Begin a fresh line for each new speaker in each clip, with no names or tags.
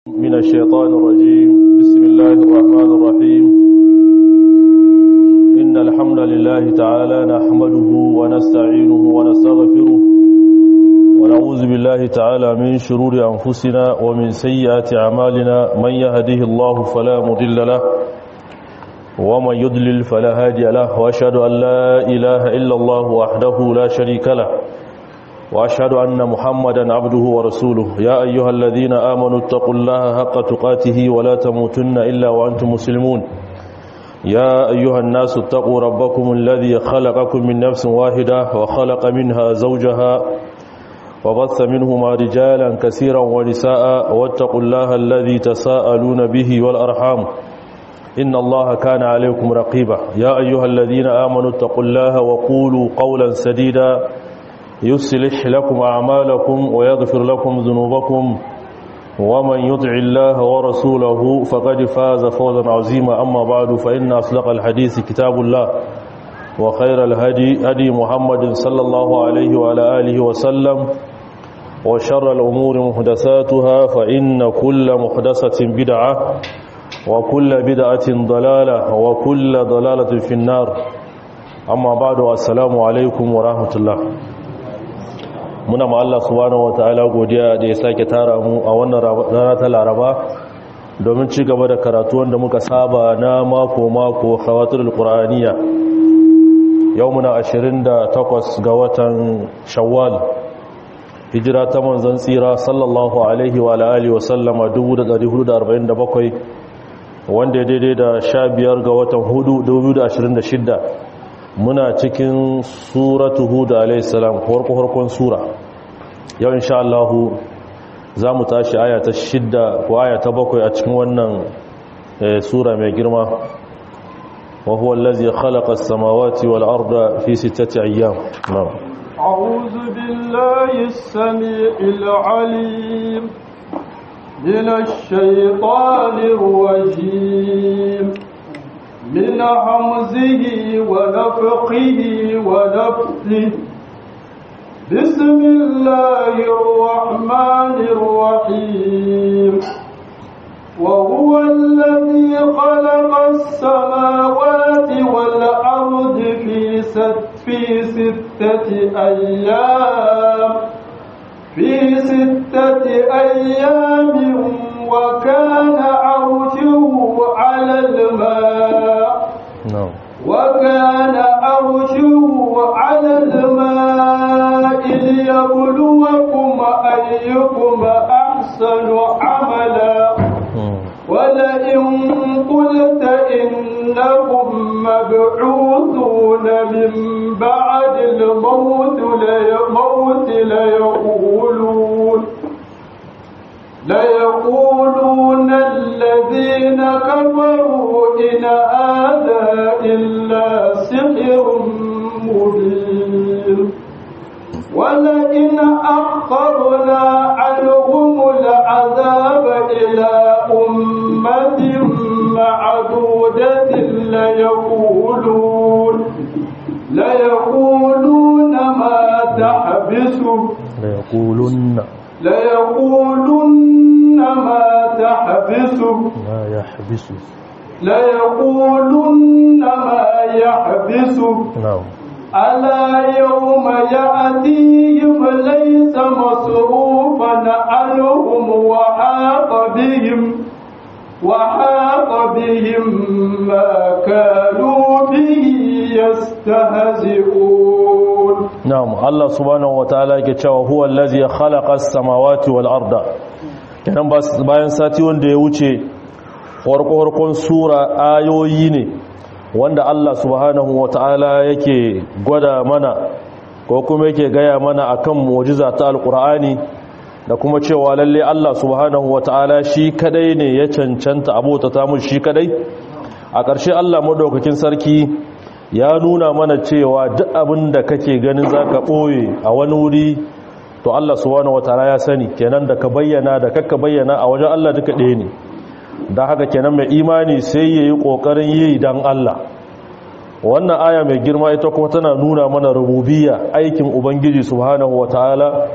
من الشيطان الرجيم بسم الله الرحمن الرحيم إن الحمد لله تعالى نحمده ونستعينه ونستغفره ونعوذ بالله تعالى من شرور أنفسنا ومن سيئات أعمالنا من يهده الله فلا مضل له ومن يضلل فلا هادي له وأشهد أن لا إله إلا الله وحده لا شريك له وأشهد أن محمدا عبده ورسوله يا أيها الذين آمنوا اتقوا الله حق تقاته ولا تموتن إلا وأنتم مسلمون يا أيها الناس اتقوا ربكم الذي خلقكم من نفس واحدة وخلق منها زوجها وبث منهما رجالا كثيرا ونساء واتقوا الله الذي تساءلون به والأرحام إن الله كان عليكم رقيبا يا أيها الذين آمنوا اتقوا الله وقولوا قولا سديدا يصلح لكم أعمالكم ويغفر لكم ذنوبكم ومن يطع الله ورسوله فقد فاز فوزا عظيما أما بعد فإن أصدق الحديث كتاب الله وخير الهدي هدي محمد صلى الله عليه وعلى آله وسلم وشر الأمور محدثاتها فإن كل محدثة بدعة وكل بدعة ضلالة وكل ضلالة في النار أما بعد السلام عليكم ورحمة الله muna ma Allah subhanahu wataala godiya da ya sake tara mu a wannan rana ta Laraba domin ci gaba da karatu wanda muka saba na mako mako khawatul qur'aniya yau muna 28 ga watan Shawwal hijira ta manzon tsira sallallahu alaihi wa alihi wa sallama 1447 wanda ya daidai da 15 ga watan hudu 2026 muna cikin suratu hud alaihissalam farko-farkon sura yau insha Allah za mu tashi aya ta shidda ko aya ta bakwai a cikin wannan sura mai girma wa huwa allazi khalaqa as-samawati wal arda fi sittati ayyam na'am
a'udhu billahi as-sami'il 'alim minash shaitanir rajim من حمزه ونفقه ونفثه بسم الله الرحمن الرحيم وهو الذي خلق السماوات والأرض في ست في ستة أيام في ستة أيام وكان عرشه على الماء وكان عرشه على الماء ليبلوكم أيكم أحسن عملا ولئن قلت إنهم مبعوثون من بعد الموت ليموت ليقولون ليقولون الذين كفروا إن هذا إلا سحر مبين ولئن أخرنا عنهم العذاب إلى أمة معدودة ليقولون ليقولون ما تحبسوا
ليقولن
ليقولن ما تحبس
ما يحبس
ليقولن ما يحبس
نعم
ألا يوم يأتيهم ليس مصروفا عنهم وحاق بهم وحاق بهم ما كانوا به يستهزئون
na'am Allah subhanahu wataala yake cewa huwa allazi khalaqa as-samawati wal arda kenan bayan sati wanda ya wuce farko sura ayoyi ne wanda Allah subhanahu wataala yake gwada mana ko kuma yake gaya mana akan mu'jiza ta alqur'ani da kuma cewa lalle Allah subhanahu wataala shi kadai ne ya cancanta abota ta mu shi kadai a ƙarshe Allah madaukakin sarki ya nuna mana cewa duk abin da kake ganin za ka ɓoye a wani wuri to Allah subhanahu wataala ya sani kenan da ka bayyana da kakka bayyana a wajen Allah duka ɗaya ne da haka kenan mai imani sai ya yi ƙoƙarin yi don Allah wannan aya mai girma ita kuma tana nuna mana rububiyya aikin ubangiji subhanahu wataala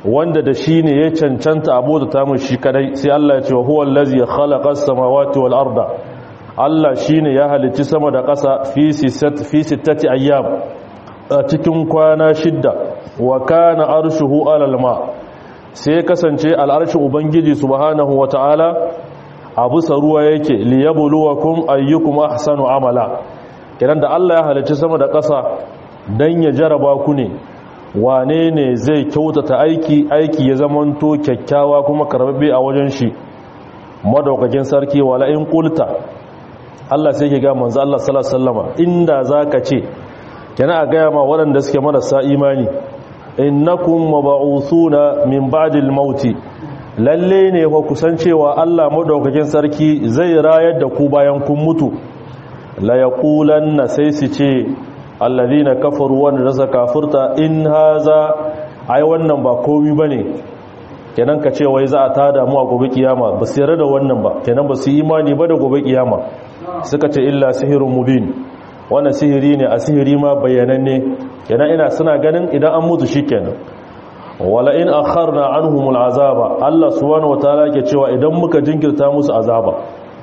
wanda da shi ne ya cancanta abota ta mu shi kadai sai Allah ya ce wa huwa allazi khalaqa as-samawati wal arda Allah shine ya halicci sama da ƙasa fi fi sittati ayyam a cikin kwana shidda wa kana arshuhu alal ma sai kasance al'arshin ubangiji subhanahu wata'ala abu saruwa yake liyabluwakum ayyukum ahsanu amala kiran da Allah ya halicci sama da ƙasa dan ya jaraba ku ne wane ne zai kyautata aiki aiki ya zamanto kyakkyawa kuma karbabe a wajen shi madaukakin sarki wala in qulta Allah sai ke ga manzo Allah sallallahu alaihi wasallama inda zaka ce kana a gaya ma waɗanda suke marasa imani innakum mab'uthuna min ba'dil mauti lalle ne fa kusancewa Allah madaukakin sarki zai rayar da ku bayan kun mutu la yaqulanna sai su ce alladhina kafaru wa rasa kafurta in haza ai wannan ba komai bane kenan ka ce wai za a tada mu a gobe kiyama ba su yarda da wannan ba kenan ba su imani ba da gobe kiyama suka ce illa sihirun mubin wannan sihiri ne a sihiri ma bayyananne kenan ina suna ganin idan an mutu shikenan wala in akharna anhum al'azaba Allah subhanahu wataala ke cewa idan muka jinkirta musu azaba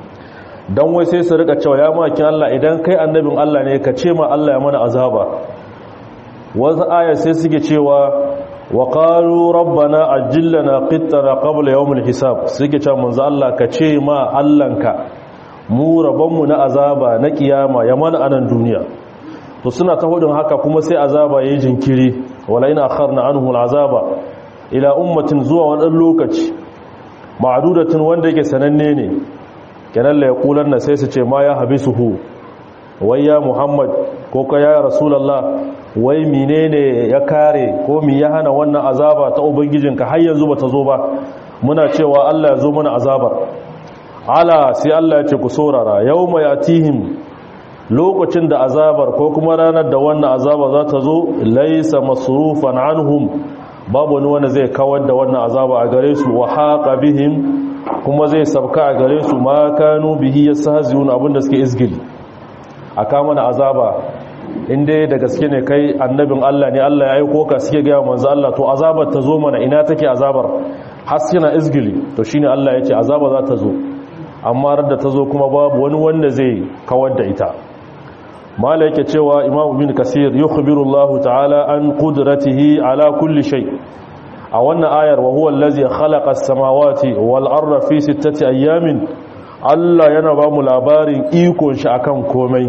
dan wai sai su rika cewa ya maki Allah idan kai annabin Allah ne ka ce ma Allah ya mana azaba wasu aya sai suke cewa wa qalu rabbana ajillana qittana qabla yawm al-hisab suke cewa manzo Allah ka ce ma Allahnka mu rabonmu na azaba na kiyama ya mana anan duniya to suna ta hudun haka kuma sai azaba yayi jinkiri wala ina akharna anhu al'azaba ila ummatin zuwa wani lokaci ma'dudatin wanda yake sananne ne kenan la yaqulanna sai su ce ma ya habisuhu wai ya muhammad ko ka ya rasulullah wai menene ya kare ko mi ya hana wannan azaba ta ubangijinka har yanzu bata zo ba muna cewa Allah ya zo mana azabar ala sai Allah ya ce ku saurara yawma yatihim lokacin da azabar ko kuma ranar da wannan azaba za ta zo laisa masrufan anhum babu wani wanda zai kawar da wannan azaba a gare su wa haqa bihim kuma zai sabka a gare su ma kanu bihi yastahzi'un abinda suke izgili aka mana azaba inda da gaske ne kai annabin Allah ne Allah ya aiko ka suke ga manzo Allah to azabar ta zo mana ina take azabar haskina izgili to shine Allah ya ce azaba za ta zo amma da ta zo kuma babu wani wanda zai kawar da ita mala yake cewa imam bin kasir yukhbiru Allah ta'ala an qudratihi ala kulli shay a wannan ayar wa huwa allazi khalaqa as-samawati wal arda fi sittati ayamin Allah yana ba mu labarin ikon shi akan komai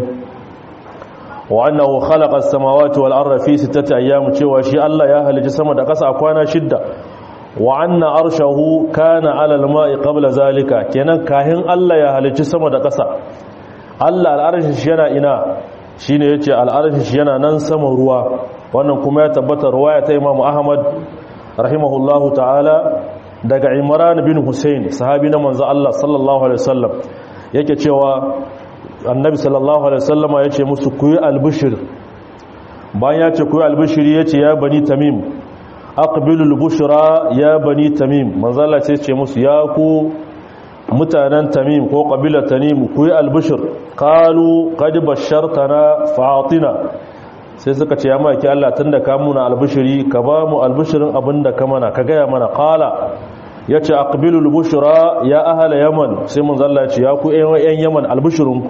wa annahu khalaqa as-samawati wal arda fi sittati ayamin cewa shi Allah ya halitta sama da ƙasa a kwana shidda wa anna arshahu kana ala al-ma'i qabla zalika kenan kahin Allah ya halicci sama da ƙasa Allah al'arshin shi yana ina shine yace al'arshin shi yana nan sama ruwa wannan kuma ya tabbata ruwaya ta Imam Ahmad rahimahullahu ta'ala daga Imran bin Hussein sahabi na manzo Allah sallallahu alaihi wasallam yake cewa annabi sallallahu alaihi wasallama yace musu kuyi albishir bayan yace kuyi albishiri yace ya bani tamim aqbilul bushra ya bani tamim manzo Allah sai ce musu ya ku mutanen tamim ko ƙabilar tamim ku yi albishir kalu kadi bashartana fatina sai suka ce ya maki Allah tun da ka muna albishiri ka ba mu albishirin abin da ka mana ka gaya mana kala ya ce aqbilul bushra ya ahala yaman sai mun zalla ce ya ku yan yaman albishirin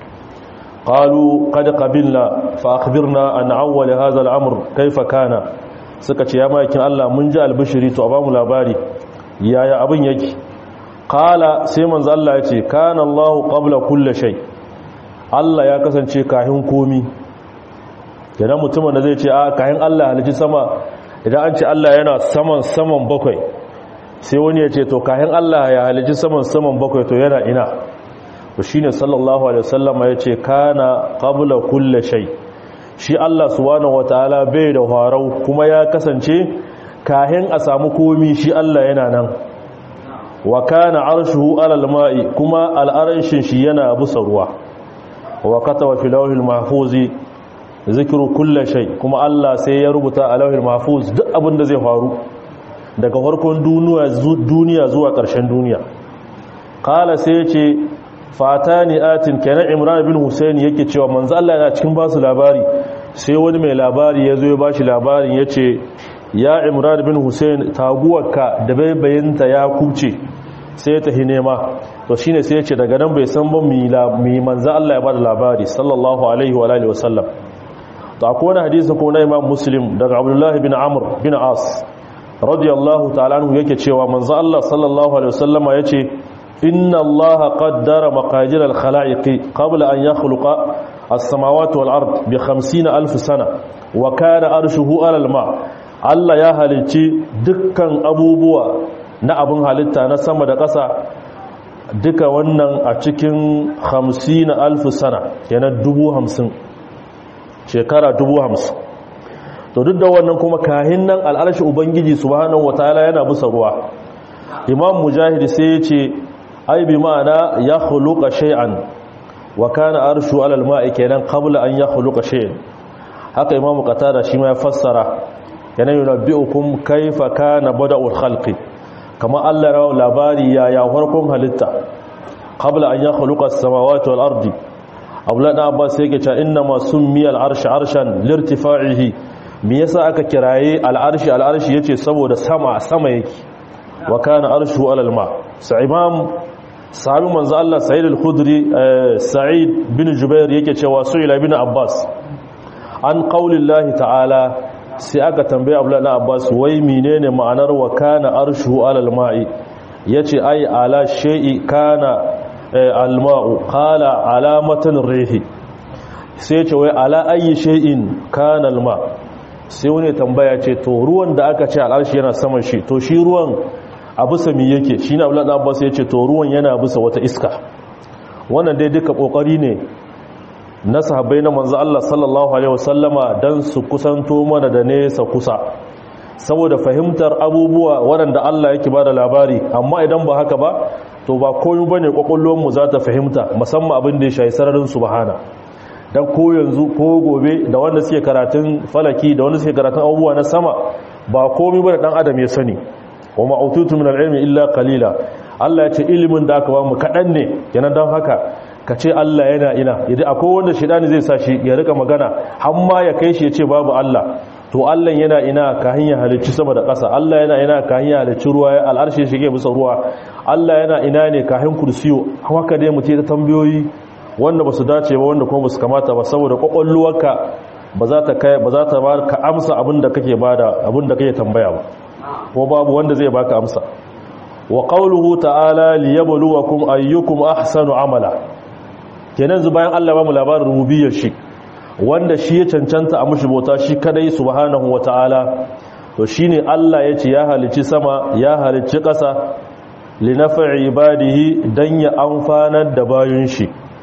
qalu qad qabilna fa akhbirna an awwal hadha al-amr kayfa kana suka ce ya maki Allah mun ji albishiri to a ba mu labari yaya abin yake kala sai manzo Allah ya ce kana Allah qabla kulli shay Allah ya kasance kahin komi idan mutumin da zai ce a kahin Allah halici sama idan an ce Allah yana saman saman bakwai sai wani ya ce to kahin Allah ya halici saman saman bakwai to yana ina to shine sallallahu alaihi wasallam ya ce kana qabla kulli shay shi Allah subhanahu wataala bai da harau kuma ya kasance kahin a samu komi shi Allah yana nan wa kana arshuhu alal ma'i kuma al'arshin shi yana busa ruwa wa kataba fi lawhil mahfuzi zikru kulli shay kuma Allah sai ya rubuta a lawhil mahfuz duk abin da zai faru daga farkon duniya duniya zuwa ƙarshen duniya qala sai yace fatani atin kana imran bin husayn yake cewa manzo Allah yana cikin basu labari sai wani mai labari yazo ya bashi labarin yace ya imran bin hussein taguwarka da baibayinta ya kuce sai ta nema to shine sai ya ce daga nan bai san ba mi manzo Allah ya bada labari sallallahu alaihi wa alihi wasallam to akwai wani hadisi ko na imam muslim daga abdullah bin amr bin as radiyallahu ta'ala anhu yake cewa manzo Allah sallallahu alaihi wasallama yace inna allaha qaddara maqadir al-khalaiq qabla an yakhluqa as-samawati wal ard bi 50000 sana wa kana arshuhu ala al-ma Allah ya halicci dukkan abubuwa na abin halitta na sama da ƙasa duka wannan a cikin 50000 sana kenan 50 shekara 50 to duk da wannan kuma kahin nan al'arshi ubangiji subhanahu wataala yana bisa ruwa imam mujahid sai ya ce ai bi ma'ana ya khuluqa shay'an wa kana arshu 'ala al-ma'i kenan qabla an ya khuluqa shay'an haka imam qatada shi ma ya fassara yana yunabbi'ukum kayfa kana bada'ul khalqi kama Allah rawa labari ya ya farkon halitta qabla an ya khuluqa as-samawati wal ardi abla da abbas yake cewa inna ma summiya al-arsh arshan lirtifa'ihi me yasa aka kiraye al-arshi al-arshi yace saboda sama sama yake wa kana arshu 'ala al-ma sa imam sahabi manzo Allah Sa'id al-Khudri Sa'id bin Jubair yake cewa su'ila ibn Abbas an qaulillahi ta'ala sai aka tambaye Abdullah ibn Abbas wai menene ma'anar wa kana arshu 'ala al-ma'i yace ai ala shay'i kana al-ma'u qala alamatan rihi sai yace wai ala ayi shay'in kana al-ma sai wani tambaya ce to ruwan da aka ce al-arshi yana saman shi to shi ruwan a bisa mi yake shi na abu abbas ya ce to ruwan yana bisa wata iska wannan dai duka kokari ne na sahabbai na manzo Allah sallallahu alaihi wasallama dan su kusanto mana da nesa kusa saboda fahimtar abubuwa waɗanda Allah yake bada labari amma idan ba haka ba to ba koyo bane kwakwalwar mu za ta fahimta musamman abin da ya shayi sararin subhana dan ko yanzu ko gobe da wanda suke karatun falaki da wanda suke karatun abubuwa na sama ba komai bane dan adam ya sani wa ma'ututu min al-ilmi illa qalila Allah ya ce ilimin da aka ba mu kadan ne kenan dan haka ka ce Allah yana ina idan akwai wanda shedani zai sa shi ya rika magana har ma ya kai shi ya ce babu Allah to Allah yana ina ka hanya halicci sama da ƙasa Allah yana ina ka hanya halicci ruwa ya al'arshi shige bisa ruwa Allah yana ina ne ka hin kursiyo haka dai mu ce ta tambayoyi wanda ba su dace ba wanda kuma ba su kamata ba saboda kwakwalwarka ba za ta kai ba za ta ba ka amsa abin da kake bada abin da kake tambaya ba ko babu wanda zai baka amsa wa qawluhu ta'ala liyabluwakum ayyukum ahsanu amala kenan zu bayan Allah ba mu labarin rububiyyar shi wanda shi ya cancanta a mushi bauta shi kadai subhanahu wata'ala to shine Allah yace ya halicci sama ya halicci ƙasa linafa'i ibadihi dan ya amfanar da bayun shi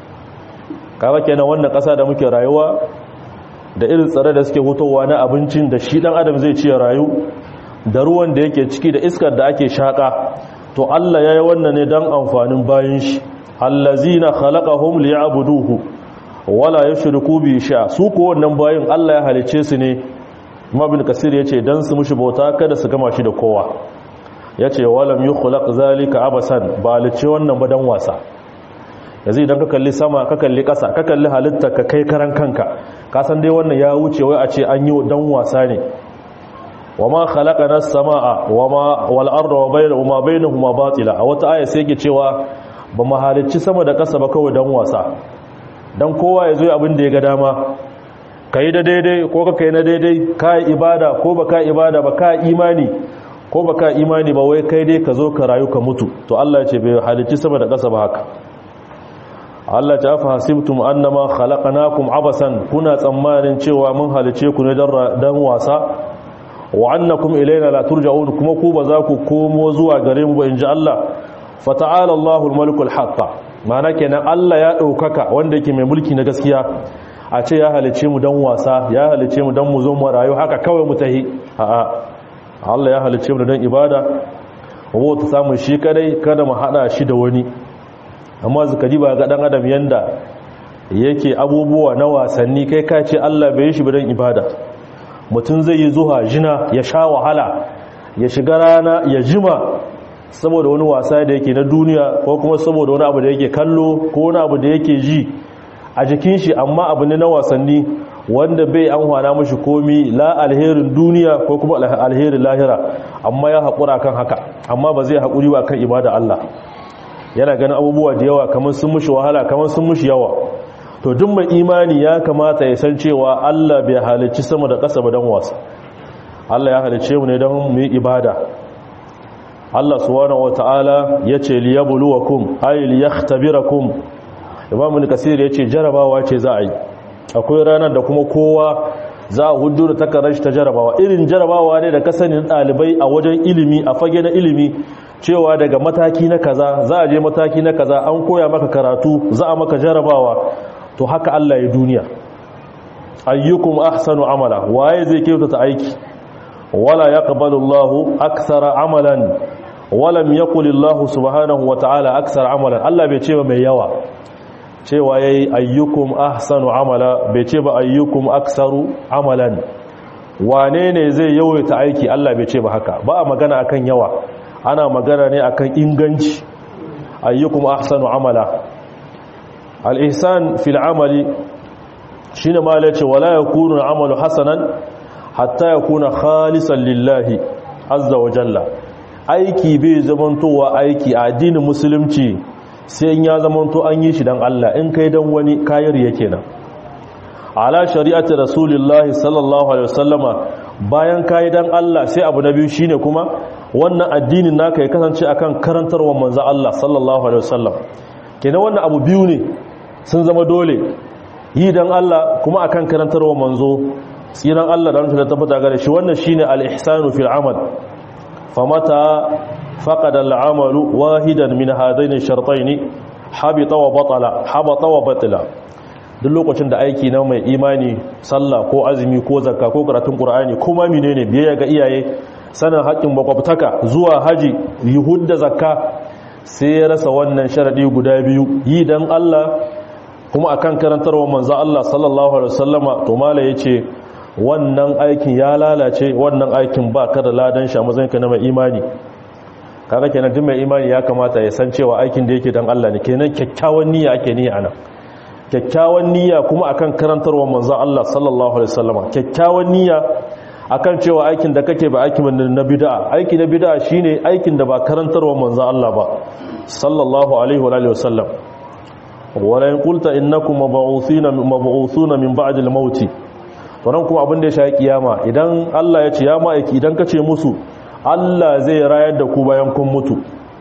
kaga kenan wannan ƙasa da muke rayuwa da irin tsare da suke hutowa na abincin da shi dan adam zai ci rayu da ruwan da yake ciki da iskar da ake shaka to Allah yayi wannan ne dan amfanin bayin shi allazina khalaqahum liya'buduhu wala yushriku bi sha su ko wannan bayin Allah ya halice su ne Ibn Kasir yace dan su mushi bauta kada su gama shi da kowa yace walam yukhlaq zalika abasan ba halice wannan ba dan wasa yanzu idan ka kalli sama ka kalli ƙasa ka kalli halitta ka kai karan kanka ka san dai wannan ya wuce wai a ce an yi dan wasa ne wama khalaqana as-samaa wama wal arda wa bayna ma bainahuma batila a wata aya sai yake cewa ba mu halicci sama da ƙasa ba kawai dan wasa dan kowa ya zo abin da ya ga dama kai da daidai ko ka kai na daidai ka ibada ko ba ka ibada ba ka imani ko ba ka imani ba wai kai dai ka zo ka rayu ka mutu to Allah ya ce bai halicci sama da ƙasa ba haka Allah ta fa hasibtum annama khalaqnakum abasan kuna tsammanin cewa mun halice ku ne dan wasa wa annakum ilaina la turja'un kuma ku ba za ku komo zuwa gare mu ba inji Allah fa ta'ala Allahul malikul haqq ma'ana kenan Allah ya daukaka wanda yake mai mulki na gaskiya a ce ya halice mu dan wasa ya halice mu dan mu zo mu rayu haka kawai mu tahi a'a Allah ya halice mu dan ibada wa ta samu shi kadai kada mu hada shi da wani amma zuka ji ba ga dan adam yanda yake abubuwa na wasanni kai ka ce Allah bai shi bidan ibada mutum zai yi zuha jina ya sha wahala ya shiga rana ya jima saboda wani wasa da yake na duniya ko kuma saboda wani abu da yake kallo ko wani abu da yake ji a jikin shi amma abu ne na wasanni wanda bai amfana mashi komi la alherin duniya ko kuma alherin lahira amma ya haƙura kan haka amma ba zai haƙuri ba kan ibada Allah yana ganin abubuwa da yawa kamar sun mushi wahala kamar sun mushi yawa to duk mai imani ya kamata ya san cewa Allah bai halicci sama da ƙasa ba don wasa Allah ya halicce mu ne don mu yi ibada Allah subhanahu wataala yace liyabluwakum ay liyahtabirakum Imam Al-Kasir yace jarabawa ce za a yi akwai ranar da kuma kowa za a hudu da takarar shi ta jarabawa irin jarabawa ne da kasanin ɗalibai a wajen ilimi a fage na ilimi cewa daga mataki na kaza za a je mataki na kaza an koya maka karatu za a maka jarabawa to haka Allah ya duniya ayyukum ahsanu amala waye zai kyautata aiki wala yaqbalu Allahu akthara amalan walam yaqul Allah subhanahu wa ta'ala akthara amalan Allah bai ce ba mai yawa cewa ya yi ayyukum ahsanu amala bai ce ba ayyukum aksaru amalan wane ne zai yawaita aiki Allah bai ce ba haka ba a magana akan yawa ana magana ne akan inganci ayyukum ahsanu amala al-ihsan fil amali shine ma la ce wala yakunu amalu hasanan hatta yakuna khalisan lillahi azza wa jalla aiki bai zamantowa aiki a addinin musulunci sai in ya zamanto an yi shi dan Allah in kai dan wani kayar yake nan ala shari'ati rasulillahi sallallahu alaihi wasallama bayan kai dan Allah sai abu na biyu shine kuma wannan addinin naka ya kasance akan karantarwar manzo Allah sallallahu alaihi wasallam kenan wannan abu biyu ne sun zama dole yi dan Allah kuma akan karantarwar manzo tsiran Allah da ranka da tabbata gare shi wannan shine al-ihsanu fil amal famata فقد العمل واحدا من هذين الشرطين حبط وبطل حبط وبطل duk lokacin da aiki na mai imani sallah ko azumi ko zakka ko karatun qur'ani kuma menene biyayya ga iyaye sanin haƙin makwabtaka zuwa haji yuhud da zakka sai ya rasa wannan sharadi guda biyu yi dan Allah kuma akan karantarwa manzo Allah sallallahu alaihi wasallama to mala yace wannan aikin ya lalace wannan aikin ba ka da ladan shi a matsayinka na mai imani kaga kenan duk mai imani ya kamata ya san cewa aikin da yake dan Allah ne kenan kyakkyawan niyya ake niyya anan kyakkyawan niyya kuma akan karantarwar manzo Allah sallallahu alaihi wasallam kyakkyawan niyya akan cewa aikin da kake ba aikin na bid'a aiki na bid'a shine aikin da ba karantarwar manzo Allah ba sallallahu alaihi wa alihi wasallam wala in qulta innakum mab'uthina mab'uthuna min ba'd al-maut wannan kuma abin da ya shafi kiyama idan Allah ya ce ya ma'aiki idan kace musu Allah zai rayar da ku bayan kun mutu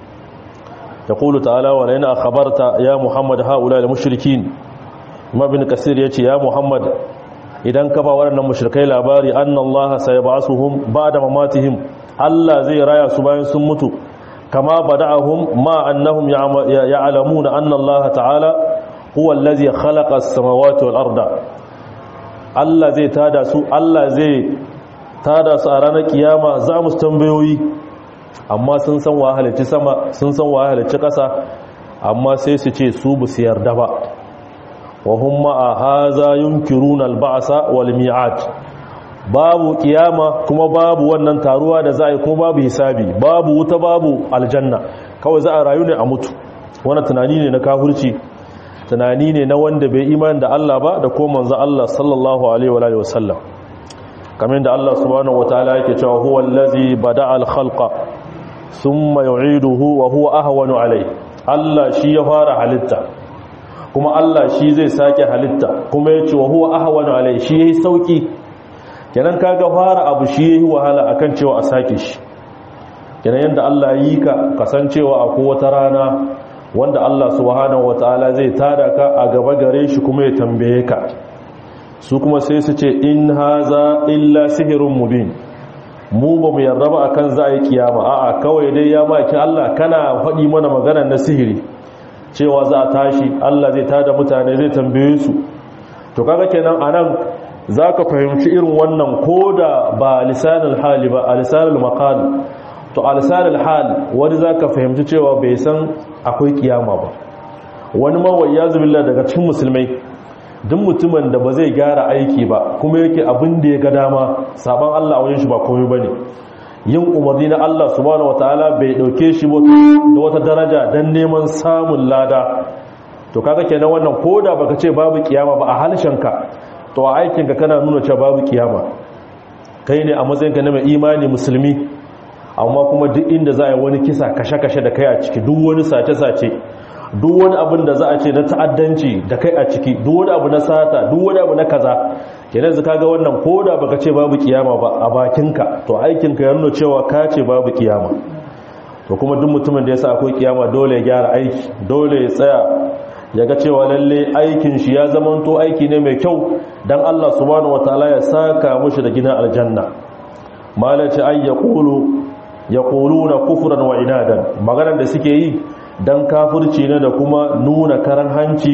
yaqulu ta'ala wa la akhbarta ya muhammad haula al-mushrikin mabin kasir yace ya muhammad idan ka ba waɗannan mushrikai labari anna Allah sayab'asuhum ba'da mamatihim Allah zai raya su bayan sun mutu kama bada'ahum ma annahum ya'lamuna anna Allah ta'ala huwa allazi khalaqa as-samawati wal arda Allah zai tada su Allah zai tada su a ranar kiyama za mu tambayoyi amma sun san wa halicci sama sun san wa halicci ƙasa amma sai su ce su bu su yarda ba wa hum ma'a haza yunkiruna al-ba'sa wal mi'ad babu kiyama kuma babu wannan taruwa da za a yi kuma babu hisabi babu wuta babu aljanna kawai za a rayu ne a mutu wannan tunani ne na kafirci tunani ne na wanda bai imani da Allah ba da kuma manzo Allah sallallahu alaihi wa alihi wasallam kamar da Allah subhanahu wataala yake cewa huwa allazi bada'a al-khalqa thumma yu'iduhu wa huwa ahwanu alayhi Allah shi ya fara halitta kuma Allah shi zai sake halitta kuma yace wa huwa ahwanu alayhi shi yayi sauki kenan kaga fara abu shi yayi wahala akan cewa a sake shi kenan yanda Allah yi ka kasancewa akwai wata rana wanda Allah subhanahu wataala zai tada ka a gaba gare shi kuma ya tambaye ka su kuma sai su ce in haza illa sihirun mubin mu ba mu yarda ba akan za a yi kiyama a'a kawai dai ya maki Allah kana faɗi mana magana na sihiri cewa za a tashi Allah zai tada mutane zai tambaye su to kaga kenan anan zaka fahimci irin wannan koda ba lisanul hali ba a lisanul maqal to a lisanul hal wani zaka fahimci cewa bai san akwai kiyama ba wani ma wayyazu billah daga cikin musulmai duk mutumin da ba zai gyara aiki ba kuma yake abin da ya ga dama saban Allah a wajen shi ba komai bane yin umarni na Allah subhanahu wataala bai dauke shi da wata daraja dan neman samun lada to kaga kenan wannan koda baka ce babu kiyama ba a halshenka to a aikinka kana nuna cewa babu kiyama kai ne a matsayinka na mai imani musulmi amma kuma duk inda za a yi wani kisa kashe-kashe da kai a ciki duk wani sace-sace duk wani abin da za a ce na ta'addanci da kai a ciki duk wani abu na sata duk wani abu na kaza kenan zaka ga wannan koda baka ce babu kiyama ba a bakinka to aikinka ya nuna cewa ka ce babu kiyama to kuma duk mutumin da ya sa akwai kiyama dole ya gyara aiki dole ya tsaya ya ga cewa lalle aikin shi ya zamanto aiki ne mai kyau dan Allah subhanahu wataala ya saka mushi da gidan aljanna malaci ay yaqulu yaquluna kufran wa inadan maganar da suke yi dan kafirci ne da kuma nuna karan hanci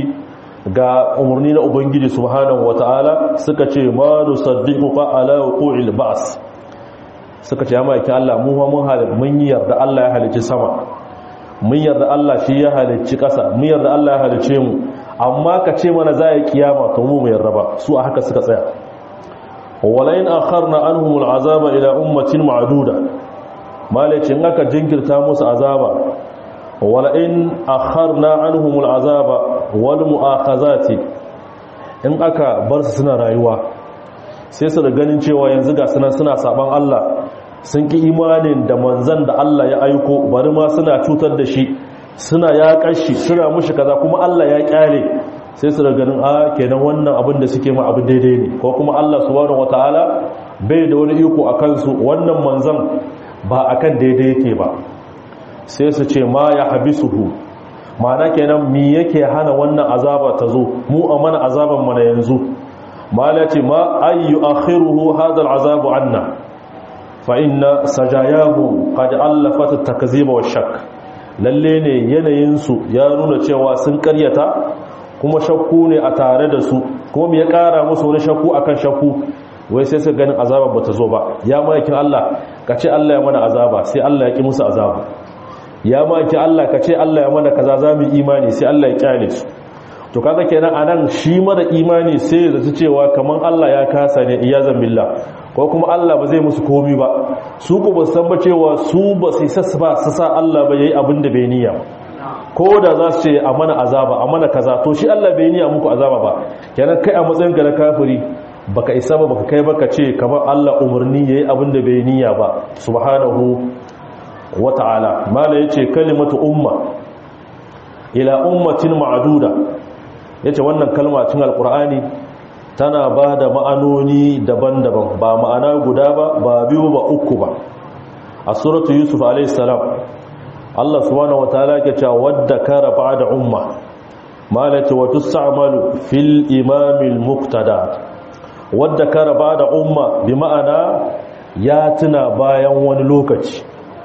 ga umarni na ubangiji subhanahu wataala suka ce ma nusaddiquka ala wuqu'il ba's suka ce ya maki Allah mu mun halin mun yarda Allah ya halicci sama mun yarda Allah shi ya halicci ƙasa mun yarda Allah ya halicce mu amma ka ce mana za a yi kiyama to mu mu yarda ba su a haka suka tsaya walain akharna anhum al'azaba ila ummatin ma'duda malacin aka jinkirta musu azaba walain akharna anhum al'azaba wal mu'akhazati in aka bar su suna rayuwa sai su da ganin cewa yanzu ga sunan suna saban Allah sun ki imanin da manzan da Allah ya aiko bari ma suna cutar da shi suna ya kashi suna mushi kaza kuma Allah ya kyale sai su da ganin a kenan wannan abin da suke ma abin daidai ne ko kuma Allah subhanahu wataala bai da wani iko a kansu wannan manzan ba akan daidai yake ba sai su ce ma ya habisuhu ma'ana kenan mi yake hana wannan azaba ta zo mu a mana azaban mana yanzu mala ce ma ayyu akhiruhu hadha al'azabu anna fa inna sajayahu qad allafat at-takziba wash-shakk lalle ne yanayin su ya nuna cewa sun karyata kuma shakku ne a tare da su kuma me ya kara musu wani shakku akan shakku wai sai su ganin azaba bata zo ba ya maikin Allah kace Allah ya mana azaba sai Allah ya ki musu azaba ya maikin Allah kace Allah ya mana kaza zamu imani sai Allah ya kyale su to kaga kenan anan shi mara imani sai ya zaci cewa kaman Allah ya kasa ne iyazan billah ko kuma Allah ba zai musu komi ba su ku ba san ba cewa su ba sai sassa ba su sa Allah ba yayi abin da bai niyya ko da za su ce a mana azaba a mana kaza to shi Allah bai niyya muku azaba ba kenan kai a matsayin ga na kafiri baka isa ba baka kai baka ce kamar Allah umarni yayi abin da bai niyya ba subhanahu wata'ala mala yace kalimatu umma ila ummatin ma'duda ya ce wannan kalma cin alkur'ani tana ba da ma'anoni daban-daban ba ma'ana guda ba ba biyu ba uku ba a suratu yusuf alaihissalam allah subhanahu wa ta'ala ke cewa wadda kara da umma malati wa tus'amalu fil imamil muqtada wadda kara da umma bi ma'ana ya tuna bayan wani lokaci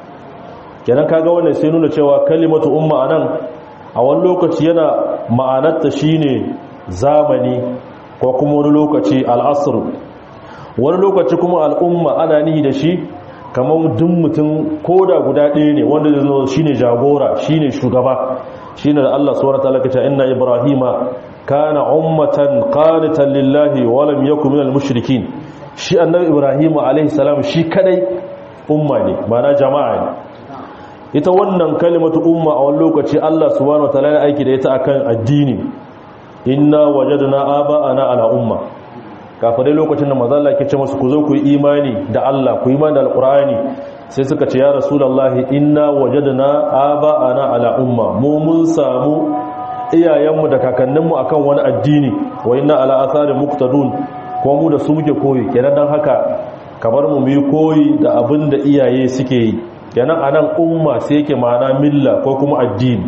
kenan kaga wannan sai nuna cewa kalimatu umma anan a wani lokaci yana ma'anarta shine zamani ko kuma wani lokaci al'asr wani lokaci kuma al'umma ana nihi da shi kamar duk mutum koda guda ɗaya ne wanda zai zo shine jagora shine shugaba shine da Allah subhanahu wataala kace inna ibrahima kana ummatan qanitan lillahi wa lam yakun minal mushrikin shi annabi ibrahima alaihi salam shi kadai umma ne ma'ana jama'a ne ita wannan kalimatu umma a wani lokaci Allah subhanahu wataala ya aiki da ita akan addini inna wajadna aba'ana ala umma kafirai lokacin da manzo Allah yake ce musu ku zo ku yi imani da Allah ku yi imani da alqur'ani sai suka ce ya rasulullahi inna wajadna aba'ana ala umma mu mun samu iyayenmu da kakanninmu akan wani addini wa inna ala athari muqtadun ko mu da su muke koyi kenan dan haka kamar mu mu yi koyi da abin da iyaye suke yi kenan anan umma sai yake ma'ana milla ko kuma addini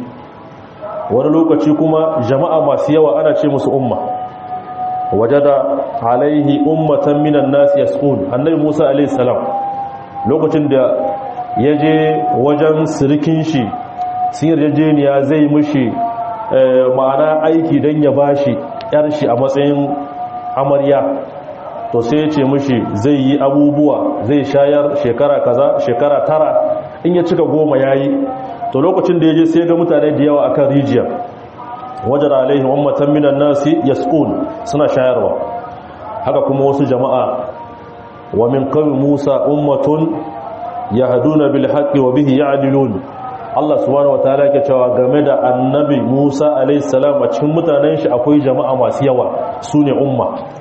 wani lokaci kuma jama'a masu yawa ana ce musu umma wajada alaihi ummatan minan nas yasqun annabi Musa alaihi salam lokacin da yaje wajen sirikin shi sun yarjejeniya zai mushi ma'ana aiki dan ya bashi yar shi a matsayin amarya to sai ya ce mushi zai yi abubuwa zai shayar shekara kaza shekara tara in ya cika goma yayi to lokacin da ya je sai ga mutane da yawa akan rijiya wajen alaihi ummatan minan nasi yasqun suna shayarwa haka kuma wasu jama'a wa min qawmi Musa ummatun yahduna bil haqqi wa bihi ya'dilun Allah subhanahu wataala yake cewa game da annabi Musa alaihi salam a cikin mutanen shi akwai jama'a masu yawa sune umma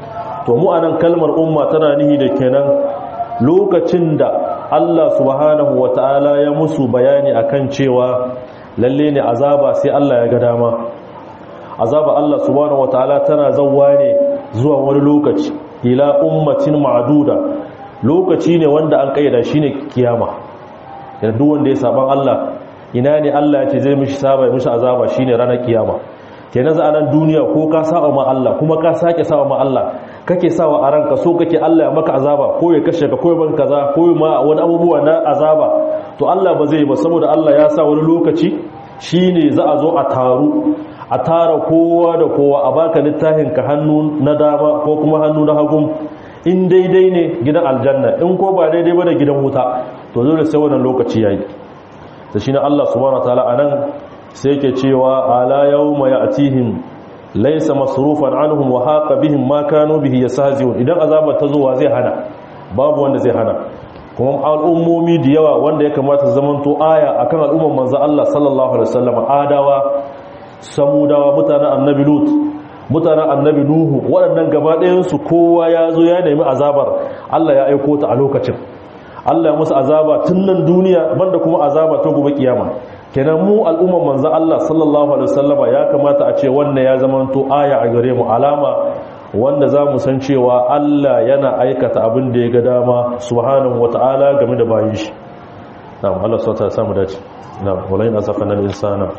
to mu anan kalmar umma tana nihi da kenan lokacin da Allah subhanahu wata'ala ya musu bayani akan cewa lalle ne azaba sai Allah ya ga dama azaba Allah subhanahu wata'ala tana zawwa ne zuwa wani lokaci ila ummatin ma'duda lokaci ne wanda an kayyada shine kiyama da duk wanda ya saban Allah ina ne Allah ya ce zai mishi saba mishi azaba shine ranar kiyama kenan za a nan duniya ko ka saba ma Allah kuma ka sake saba ma Allah kake sawa a ranka so kake Allah ya maka azaba ko ya kashe ka ko ya maka kaza ko ma wani abubuwa na azaba to Allah ba zai ba saboda Allah ya sa wani lokaci shine za a zo a taru a tara kowa da kowa a baka littafin ka hannu na dama ko kuma hannu na hagun in daidai ne gidan aljanna in ko ba daidai ba da gidan wuta to dole sai wannan lokaci yayi da shine Allah subhanahu wataala anan sai yake cewa ala yawma ya'tihim laysa masrufan anhum wa haqa bihim ma kanu bihi yastahzi'un idan azaba ta zo wa zai hana babu wanda zai hana kuma al'ummomi da yawa wanda ya kamata zamanto aya akan al'umman manzo Allah sallallahu alaihi wasallam adawa samudawa mutanen annabi lut mutanen annabi nuhu waɗannan gaba ɗayansu kowa ya zo ya nemi azabar Allah ya aiko ta a lokacin Allah ya musu azaba tun nan duniya banda kuma azaba ta gobe kiyama kenan mu al'umman manzo Allah sallallahu alaihi wasallama ya kamata a ce wannan ya zamanto aya a gare mu alama wanda za mu san cewa Allah yana aikata abin da ya ga dama subhanahu wata'ala game da bayin shi na'am Allah sauta ya samu dace na'am walaina safana al-insana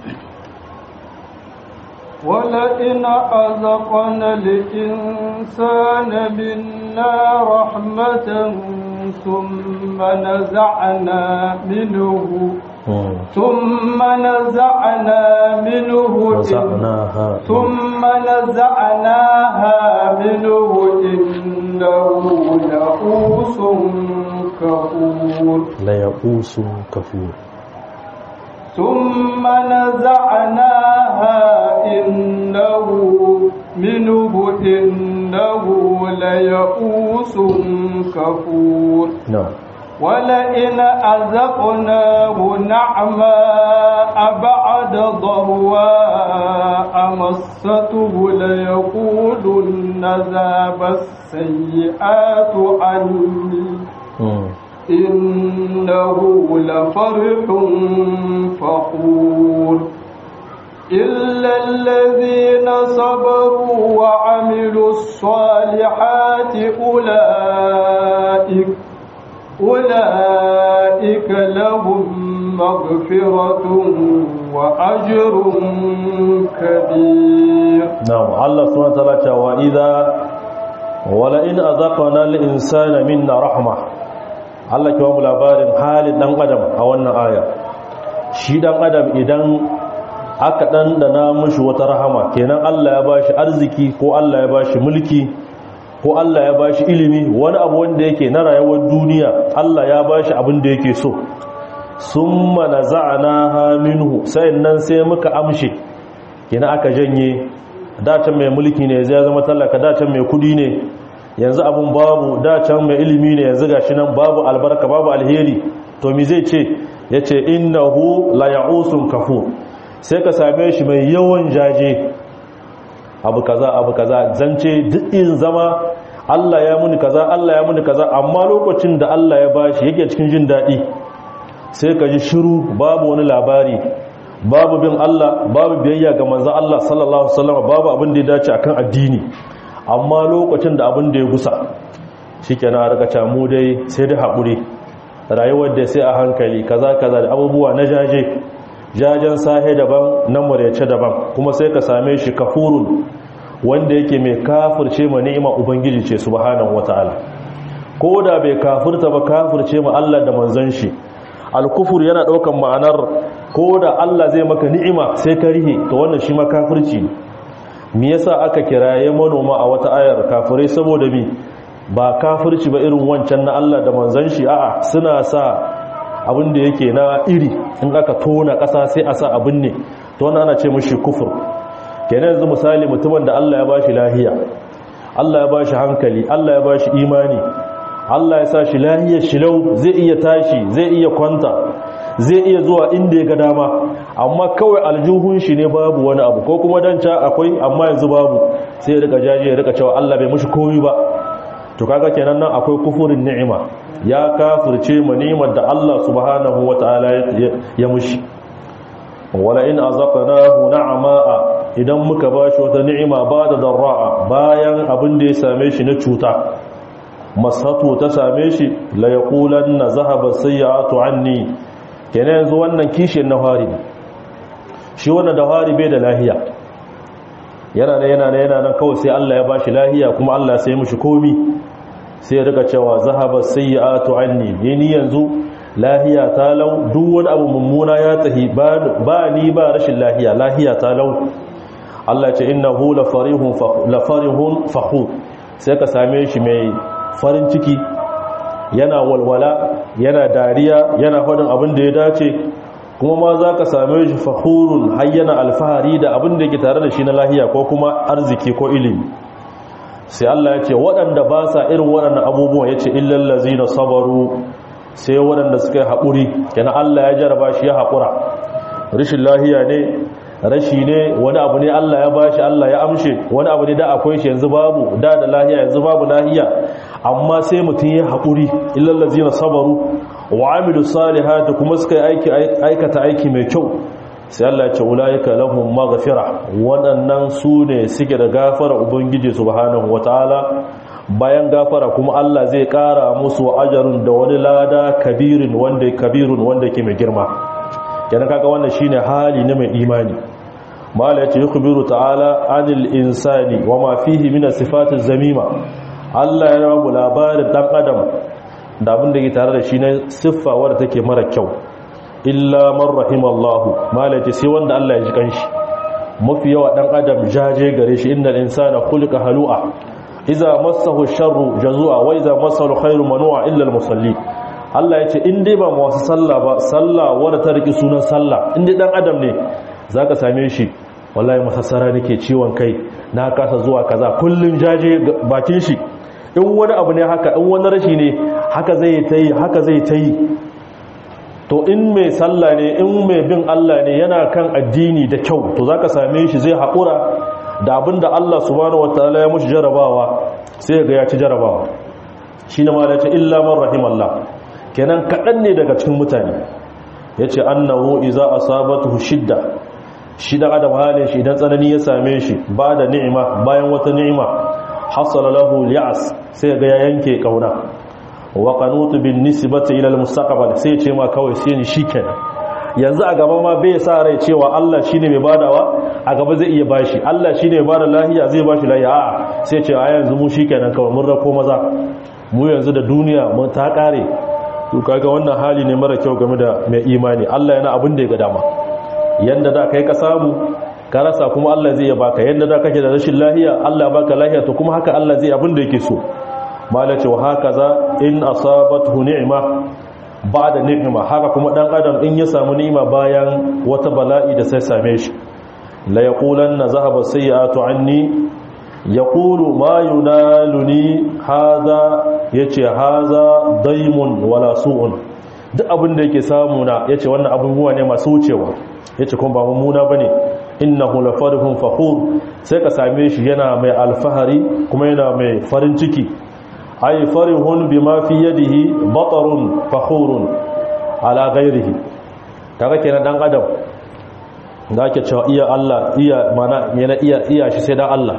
ولئن أذقنا الإنسان منا رحمة ثم نزعنا منه ثم نزعنا منه
نزعناها
ثم نزعناها منه إنه يئوس كفور
ليئوس كفور
ثم نزعناها إنه منه إنه ليئوس كفور
نعم
ولئن أذقناه نعماء بعد ضرواء مسته ليقولن ذاب السيئات عني
مم.
إنه لفرح فخور إلا الذين صبروا وعملوا الصالحات أولئك أولئك لهم مغفرة وأجر كبير
نعم الله سبحانه وتعالى وإذا ولئن أذقنا الإنسان منا رحمة Allah ke mu labarin halin dan adam a wannan aya shi dan adam idan aka dandana mushi wata rahama kenan Allah ya bashi arziki ko Allah ya bashi mulki ko Allah ya bashi ilimi wani abu wanda yake na rayuwar duniya Allah ya bashi abin da yake so summa naza'naha minhu sai nan sai muka amshe kenan aka janye dacin mai mulki ne zai zama talaka dacin mai kudi ne yanzu abun babu dacin mai ilimi ne yanzu gashi nan babu albarka babu alheri to mi zai ce yace innahu la ya'usun kafur sai ka same shi mai yawan jaje abu kaza abu kaza zance duk in zama Allah ya muni kaza Allah ya muni kaza amma lokacin da Allah ya bashi yake cikin jin dadi sai ka ji shiru babu wani labari babu bin Allah babu biyayya ga manzon Allah sallallahu alaihi wasallam babu abin da ya dace akan addini amma lokacin da abin da ya gusa shikenan a rika camu dai sai da haƙuri rayuwar da sai a hankali kaza kaza da abubuwa na jaje jajen sahe daban na muryace daban kuma sai ka same shi kafurun wanda yake mai kafirce ma ni'ima ubangiji ce subhanahu wataala ko da bai kafirta ba kafirce ma Allah da manzon shi alkufur yana daukan ma'anar ko da Allah zai maka ni'ima sai ka rihe to wannan shi ma kafirci ne me yasa aka kiraye manoma a wata ayar kafirai saboda mi ba kafirci ba irin wancan na Allah da manzon shi a'a suna sa abin da yake na iri in aka tona ƙasa sai a sa abin ne to wannan ana ce mushi kufur kenan yanzu misali mutumin da Allah ya bashi lahiya Allah ya bashi hankali Allah ya bashi imani Allah ya sa shi lahiyar shilau zai iya tashi zai iya kwanta zai iya zuwa inda ya ga dama amma kawai aljuhun shi ne babu wani abu ko kuma dan ca akwai amma yanzu babu sai ya rika jaje ya rika cewa Allah bai mushi komai ba to kaga kenan nan akwai kufurin ni'ima ya kafirce ma ni'imar da Allah subhanahu wataala ya mushi wala in azaqnahu na'ama idan muka bashi wata ni'ima ba da darra'a bayan abin da ya same shi na cuta masatu ta same shi la yaqulanna zahaba sayyi'atu anni kenan yanzu wannan kishin na hari shi wannan da hari bai da lahiya yana ne yana ne yana nan kawai sai Allah ya bashi lahiya kuma Allah sai mishi komi sai ya rika cewa zahaba sayyi'atu anni ni yanzu lahiya ta lau duk wani abu mummuna ya tahi ba ni ba rashin lahiya lahiya ta lau Allah ce innahu la farihun la farihun fakhur sai ka same shi mai farin ciki yana walwala yana dariya yana faɗin abin da ya dace kuma ma za ka same shi fakhurun har yana alfahari da abin da yake tare da shi na lahiya ko kuma arziki ko ilimi sai Allah ya ce waɗanda ba sa irin waɗannan abubuwan ya ce illallazi na sabaru sai waɗanda suka yi haƙuri yana Allah ya jaraba shi ya haƙura rashin lahiya ne rashi ne wani abu ne Allah ya bashi Allah ya amshe wani abu ne da akwai shi yanzu babu da da lahiya yanzu babu lahiya amma sai mutum ya haƙuri illallazi na sabaru wa amilu salihati kuma suka aiki aikata aiki mai kyau sai Allah ya ce ulaika lahum maghfira waɗannan su ne suke da gafara ubangiji subhanahu wataala bayan gafara kuma Allah zai ƙara musu ajarun da wani lada kabirin wanda kabirun wanda ke mai girma kenan kaga wannan shine hali na mai imani mala yace yukhbiru ta'ala anil insani wama fihi min sifatiz zamima Allah ya rabu labarin dan adam da abin da ke tare da shi na siffa wadda take mara kyau illa man rahimallahu mala yace sai wanda Allah ya ji kanshi mafi yawa dan adam jaje gare shi innal insana khuliqa halu'a idza massahu sharru jazua wa idza massahu khairu manu'a illa al-musalli Allah ya ce in dai ba masu sallah ba sallah wadda ta riki sunan sallah in dai dan adam ne zaka same shi wallahi masassara nake ciwon kai na kasa zuwa kaza kullun jaje bakin shi in wani abu ne haka in wani rashi ne haka zai ta yi haka zai ta yi to in mai sallah ne in mai bin Allah ne yana kan addini da kyau to zaka same shi zai haƙura da abin da Allah subhanahu wataala ya mushi jarabawa sai ga ya ci jarabawa shine ma da ce illa man rahimallah kenan kaɗan ne daga cikin mutane yace annahu iza asabatuhu shidda shi da adam halin shi idan tsanani ya same shi ba da ni'ima bayan wata ni'ima hasala lahu li'as sai ga ya yanke kauna wa qanutu bin nisbati ila al-mustaqbal sai ce ma kawai sai ni shikenan yanzu a gaba ma bai sa rai cewa Allah shine mai badawa a gaba zai iya bashi Allah shine mai bada lahiya zai bashi lahiya a'a sai ce a yanzu mu shikenan kawai mun rako maza mu yanzu da duniya mun ta kare to kaga wannan hali ne mara kyau game da mai imani Allah yana abin da ya ga dama yanda da kai ka samu ka rasa kuma Allah zai baka yanda da kake da rashin lahiya Allah baka lahiya to kuma haka Allah zai abin da yake so malace wa hakaza in asabathu ni'ma ba'da ni'ma haka kuma dan adam in ya samu ni'ima bayan wata bala'i da sai same shi la yaqulanna zahaba sayyi'atu anni yaqulu ma yunaluni hadha yace hadha daimun wala su'un duk abin da yake samu na yace wannan abubuwa ne masu wucewa yace kuma ba mummuna bane innahu lafarihun fakhur sai ka same shi yana mai alfahari kuma yana mai farin ciki ay farihun bima fi yadihi batarun fakhurun ala ghairihi kaga kenan dan adam da ake cewa iya Allah iya mana yana iya iya shi sai dan Allah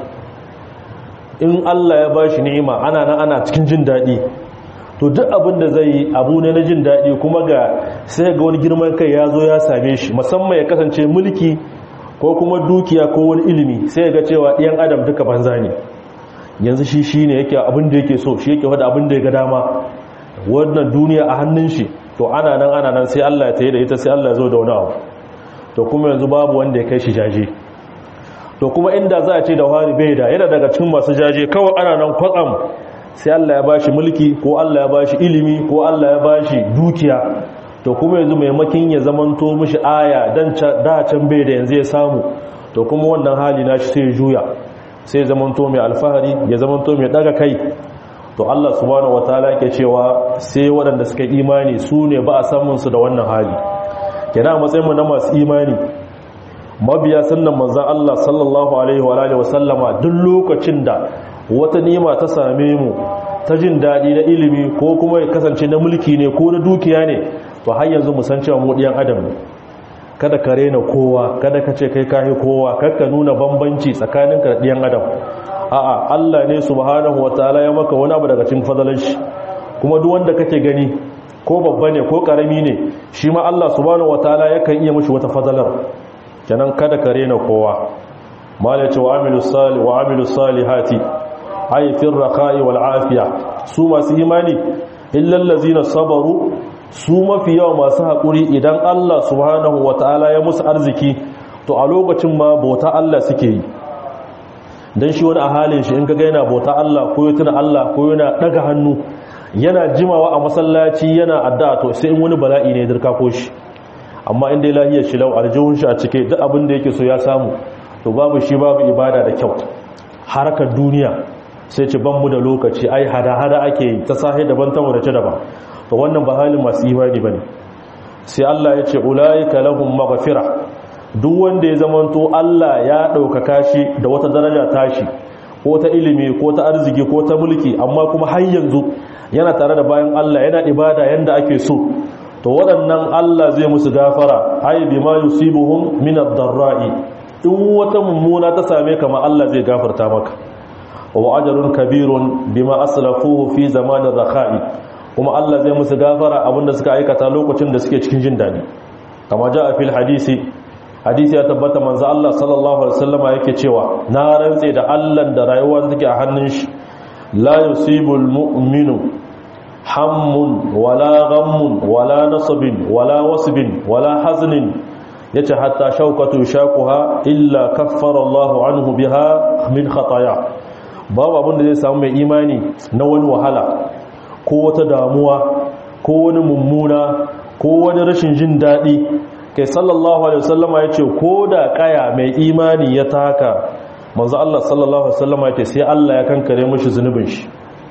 in Allah ya bashi ni'ima ana nan ana cikin jin dadi to duk abin da zai yi abu ne na jin dadi kuma ga sai ga wani girman kai ya zo ya same shi musamman ya kasance mulki ko kuma dukiya ko wani ilimi sai ga cewa ɗiyan adam duka banza ne yanzu shi shi ne yake abin da yake so shi yake wada abin da ya ga dama wannan duniya a hannun shi to ana nan ana nan sai Allah ya tayi da ita sai Allah ya zo da wani abu to kuma yanzu babu wanda ya kai shi jaje to kuma inda za a ce da wari bai da yana daga cikin masu jaje kawai ana nan kwatsam sai Allah ya bashi mulki ko Allah ya bashi ilimi ko Allah ya bashi dukiya to kuma yanzu maimakin ya zamanto mishi aya dan da can bai da yanzu ya samu to kuma wannan hali nashi sai ya juya sai zamanto mai alfahari ya zamanto mai daga kai to Allah subhanahu wataala yake cewa sai waɗanda suka imani su ne ba a samun su da wannan hali kenan a matsayin mu na masu imani mabiya sunnan manzon Allah sallallahu alaihi wa alihi wasallama duk lokacin da wata nima ta same mu ta jin daɗi na ilimi ko kuma ya kasance na mulki ne ko na dukiya ne to har yanzu mu san cewa mu ɗiyan adam ne kada ka rena kowa kada ka ce kai kahi kowa kada ka nuna bambanci tsakanin ka da ɗiyan adam a'a Allah ne subhanahu wataala ya maka wani abu daga cikin fadalan shi kuma duk wanda kake gani ko babba ne ko karami ne shi ma Allah subhanahu wataala yakan iya mishi wata fadalar kenan kada ka rena kowa mala ce wa amilu salih wa amilu salihati ay fi raqa'i wal afiya su masu imani illal ladzina sabaru su mafi yawa masu hakuri idan Allah subhanahu wataala ya musu arziki to a lokacin ma bauta Allah suke yi dan shi wani a halin shi in kaga yana bauta Allah ko ya tuna Allah ko yana daga hannu yana jimawa a masallaci yana addu'a to sai in wani bala'i ne ya dirka ko shi amma in dai lahiyar shi lau aljihun shi a cike duk abin da yake so ya samu to babu shi babu ibada da kyau harkar duniya sai ce ban mu da lokaci ai hada-hada ake yi ta sahi daban ta wadace daban to wannan ba halin masu imani bane sai Allah ya ce ulaika lahum maghfira duk wanda ya zamanto Allah ya ɗaukaka shi da wata daraja tashi ko ta ilimi ko ta arziki ko ta mulki amma kuma har yanzu yana tare da bayan Allah yana ibada yanda ake so to waɗannan Allah zai musu gafara ai bima yusibuhum min ad-darra'i in wata mummuna ta same ka ma Allah zai gafarta maka wa ajrun kabirun bima aslafuhu fi zamanin rakha'i kuma Allah zai musu gafara abinda suka aikata lokacin da suke cikin jin dadi kama ja fil hadisi hadisi ya tabbata manzo Allah sallallahu alaihi wasallama yake cewa na rantse da Allah da rayuwa take a hannun shi la yusibul mu'minu hammun wala ghammun wala nasabin wala wasbin wala haznin yace hatta shaukatu shakuha illa kaffara Allahu anhu biha min khataya babu abin da zai samu mai imani na wani wahala ko wata damuwa ko wani mummuna ko wani rashin jin daɗi kai sallallahu alaihi wasallama yace ko da kaya mai imani ya taka manzo Allah sallallahu alaihi wasallama yace sai Allah ya kankare mishi zunubin shi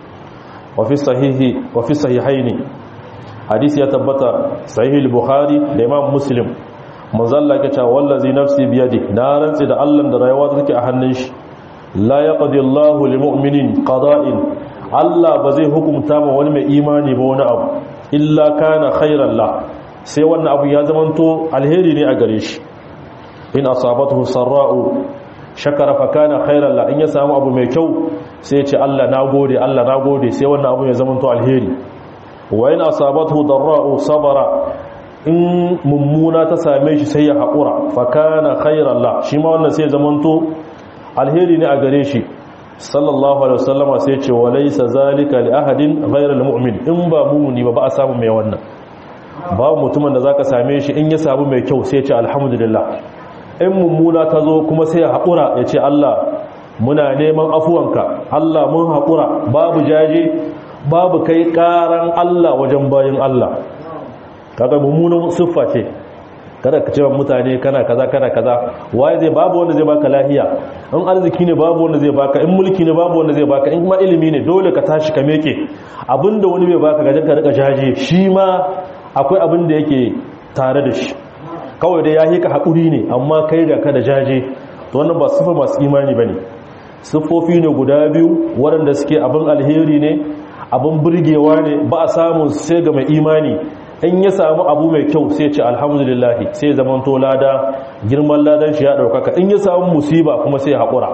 wa fi sahihi wa fi sahihaini hadisi ya tabbata sahih al-bukhari da imam muslim manzo Allah yake cewa wallazi nafsi biyadi na rantsi da Allah da rayuwa take a hannun shi la yaqdi Allahu lil mu'minin qada'in Allah ba zai hukunta ma wani mai imani ba wani abu illa kana khairan la sai wannan abu ya zamanto alheri ne a gare shi in asabatuhu sarra'u shakara fa kana khairan la in ya samu abu mai kyau sai ya ce Allah nagode Allah nagode sai wannan abu ya zamanto alheri wa in asabatuhu darra'u sabara in mummuna ta same shi sai ya haƙura fa kana khairan la shi ma wannan sai ya zamanto alheri ne a gare shi sallallahu alaihi wasallama sai ce wa laysa zalika li ahadin ghayra almu'min in ba mumuni ba ba a samu mai wannan babu mutumin da zaka same shi in ya samu mai kyau sai ya ce alhamdulillah in mummuna ta zo kuma sai ya haƙura ya ce Allah muna neman afuwanka Allah mun haƙura babu jaje babu kai ƙaran Allah wajen bayin Allah kaga mummunan siffa ce kada ka cewa mutane kana kaza kana kaza waye zai babu wanda zai baka lahiya in arziki ne babu wanda zai baka in mulki ne babu wanda zai baka in kuma ilimi ne dole ka tashi ka meke abinda wani bai baka gaje ka rika jaje shi ma akwai abin da yake tare da shi kawai dai yahi ka hakuri ne amma kai ga ka da jaje to wannan ba sifa masu imani bane siffofi ne guda biyu waɗanda suke abin alheri ne abin burgewa ne ba a samun sai ga mai imani in ya samu abu mai kyau sai ce alhamdulillahi sai zaman to lada girman ladan shi ya daukaka in ya samu musiba kuma sai haƙura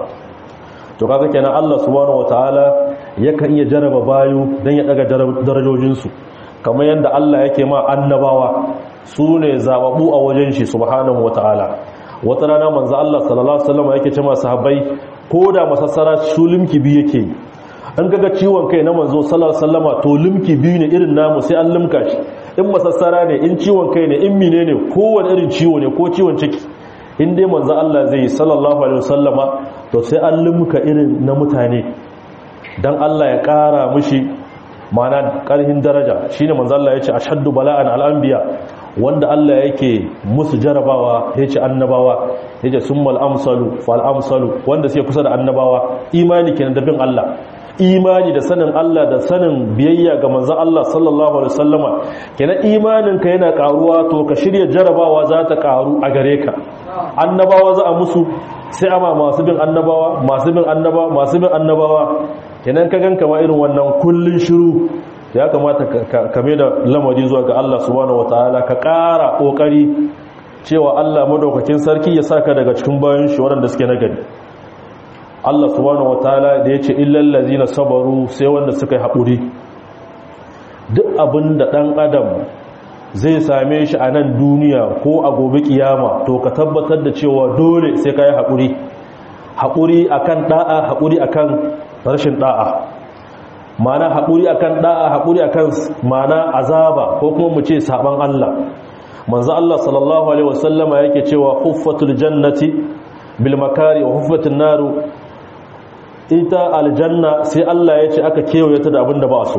to kaga kenan Allah subhanahu wataala yakan iya jaraba bayu dan ya daga darajojin su kamar yanda Allah yake ma annabawa su ne zababu a wajen shi subhanahu wataala wata rana manzo Allah sallallahu alaihi wasallam yake ce ma sahabbai ko da masassara su limki bi yake an kaga ciwon kai na manzo sallallahu alaihi wasallama to limki biyu ne irin namu sai an limka shi in masassara ne in ciwon kai ne in mine ne kowane irin ciwo ne ko ciwon ciki in dai manzo Allah zai sallallahu alaihi wasallama to sai an limka irin na mutane dan Allah ya kara mushi mana karhin daraja shine manzo Allah yace ashaddu bala'an al-anbiya wanda Allah yake musu jarabawa yace annabawa yace summal amsalu fal amsalu wanda sai kusa da annabawa imani kenan da bin Allah imani da sanin Allah da sanin biyayya ga manzon Allah sallallahu alaihi wasallama kenan imaninka yana karuwa to ka shirya jarabawa za ta karu a gare ka annabawa za a musu sai ama masu bin annabawa masu bin annabawa masu bin annabawa kenan ka ganka ma irin wannan kullun shiru ya kamata ka mai da lamari zuwa ga Allah subhanahu wataala ka ƙara ƙoƙari cewa Allah madaukakin sarki ya saka daga cikin bayan shi waɗanda suke nagari Allah subhanahu wataala da yace illal ladzina sabaru sai wanda suka yi haƙuri duk abin da ɗan adam zai same shi a nan duniya ko a gobe kiyama to ka tabbatar da cewa dole sai ka yi haƙuri haƙuri akan ɗa'a haƙuri akan rashin ɗa'a mana haƙuri akan ɗa'a haƙuri akan mana azaba ko kuma mu ce saban Allah manzo Allah sallallahu alaihi wasallama yake cewa huffatul jannati bil makari wa huffatul naru ita aljanna sai Allah ya ce aka kewaye ta da abin da ba so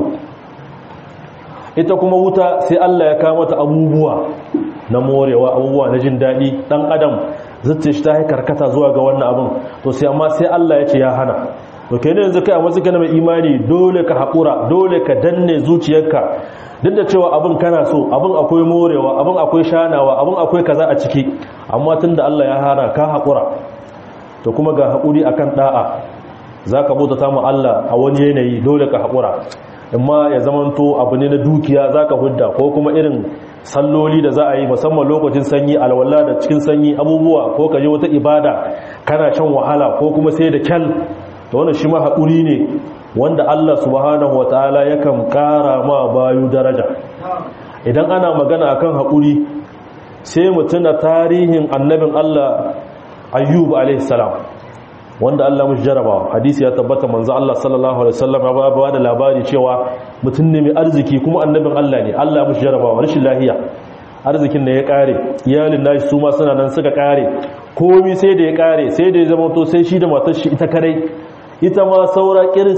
ita kuma wuta sai Allah ya kawo mata abubuwa na morewa abubuwa na jin daɗi ɗan adam zai shi ta yi karkata zuwa ga wannan abin to sai amma sai Allah ya ce ya hana to kai ne yanzu kai a matsayin kana mai imani dole ka haƙura dole ka danne zuciyarka duk da cewa abin kana so abin akwai morewa abin akwai shanawa abin akwai kaza a ciki amma tunda Allah ya hana ka haƙura to kuma ga haƙuri akan da'a zaka bauta ta mu Allah a wani yanayi dole ka haƙura amma ya zamanto abu ne na dukiya zaka hudda ko kuma irin salloli da za a yi musamman lokacin sanyi alwala da cikin sanyi abubuwa ko ka je wata ibada kana shan wahala ko kuma sai da kyal to wannan shi ma haƙuri ne wanda Allah subhanahu wataala yakan ƙara ma bayu daraja idan ana magana akan haƙuri sai mutuna tarihin annabin Allah ayyub alaihi salam wanda Allah mushi jarabawa hadisi ya tabbata manzo Allah sallallahu alaihi wasallam ya ba da labari cewa mutum ne mai arziki kuma annabin Allah ne Allah ya mushi jarabawa rashin lahiya arzikin da ya kare iyalin nashi su ma suna nan suka kare komai sai da ya kare sai da ya zama to sai shi da matar shi ita kadai ita ma saura kiris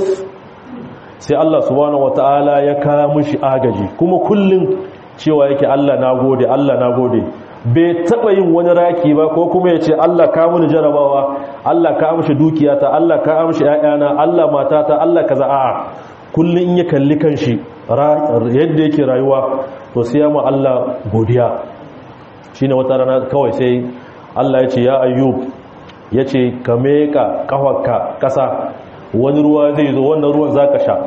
sai Allah subhanahu wataala ya kawo mushi agaji kuma kullun cewa yake Allah nagode Allah nagode bai taba yin wani raki ba ko kuma ya ce Allah ka muni jarabawa Allah ka amshi dukiyata Allah ka amshi ƴaƴana Allah matata Allah kaza a'a kullun in ya kalli kanshi yadda yake rayuwa to sai ya mu Allah godiya shine wata rana kawai sai Allah ya ce ya ayyub ya ce ka meka kafarka kasa wani ruwa zai zo wannan ruwan zaka sha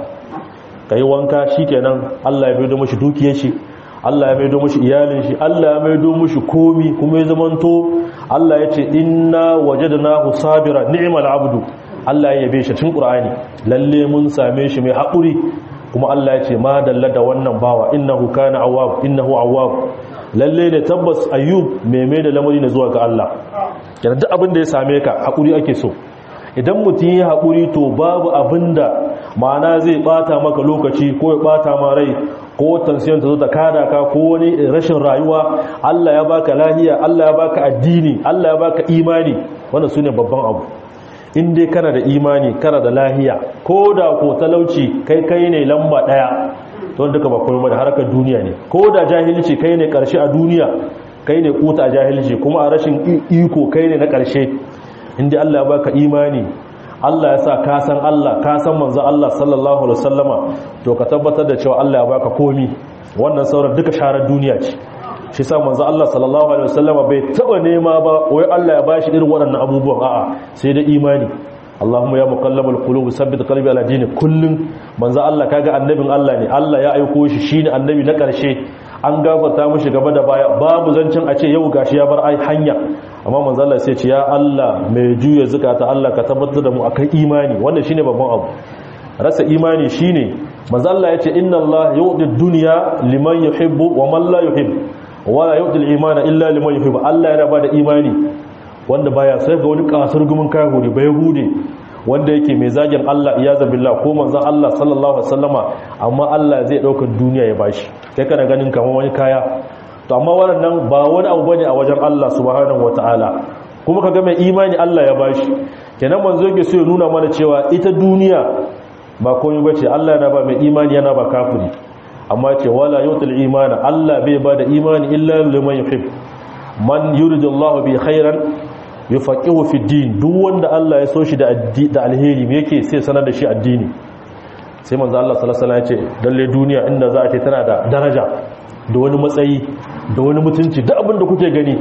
kai wanka shikenan Allah ya bai da mashi dukiyar shi Allah ya maido mushi iyalin shi Allah ya maido mushi komi kuma ya zamanto Allah ya ce inna wajadnahu sabira ni'mal abdu Allah ya yabe shi cikin Qur'ani lalle mun same shi mai haƙuri kuma Allah ya ce ma dalla da wannan bawa innahu kana awwab innahu awwab lalle ne tabbas ayyub mai mai da lamari ne zuwa ga Allah yana duk abin da ya same ka haƙuri ake so idan mutum ya haƙuri to babu abinda ma'ana zai bata maka lokaci ko ya bata ma rai ko tansiyon ta zo ta kada ka ko wani rashin rayuwa Allah ya baka lahiya Allah ya baka addini Allah ya baka imani wannan sune babban abu in dai kana da imani kana da lahiya ko da ko talauci kai kai ne lamba daya to duka ba komai da harkar duniya ne ko da jahilci kai ne karshe a duniya kai ne kuta a jahilci kuma a rashin iko kai ne na karshe in dai Allah ya baka imani Allah ya sa ka san Allah ka san manzo Allah sallallahu alaihi wasallama to ka tabbatar da cewa Allah ya baka komi wannan sauran duka sharar duniya ce shi sa manzo Allah sallallahu alaihi wasallama bai taba nema ba wai Allah ya bashi irin waɗannan abubuwan a'a sai da imani Allahumma ya muqallibal qulub sabbit qalbi ala dini kullun manzo Allah kaga annabin Allah ne Allah ya aiko shi shine annabi na ƙarshe an gafarta mishi gaba da baya babu zancin a ce yau gashi ya bar ai hanya amma manzo Allah sai ce ya Allah mai juya zakata Allah ka tabbatar da mu akan imani wannan shine babban abu rasa imani shine manzo Allah yace inna Allah yu'ti dunya liman yuhibbu wa man la yuhibbu wa la yu'ti al-imana illa liman yuhibbu Allah yana bada imani wanda baya sai ga wani kasar gumin kahuri bai hude wanda yake mai zagin Allah iyaza billah ko manzon Allah sallallahu alaihi wasallama amma Allah zai dauka duniya ya bashi kai kana ganin kamar wani kaya to amma wannan ba wani abu bane a wajen Allah subhanahu wataala kuma kaga mai imani Allah ya bashi kenan manzo yake so ya nuna mana cewa ita duniya ba komai bace Allah yana ba mai imani yana ba kafiri amma ce wala yutul imana Allah bai ba da imani illa liman yuhib man yuridullahu bi khairan yufaqihu fi din duk wanda Allah ya so shi da da alheri me yake sai sanar da shi addini sai manzo Allah sallallahu alaihi wasallam ya ce dalle duniya inda za a ce tana da daraja da wani matsayi da wani mutunci duk abin da kuke gani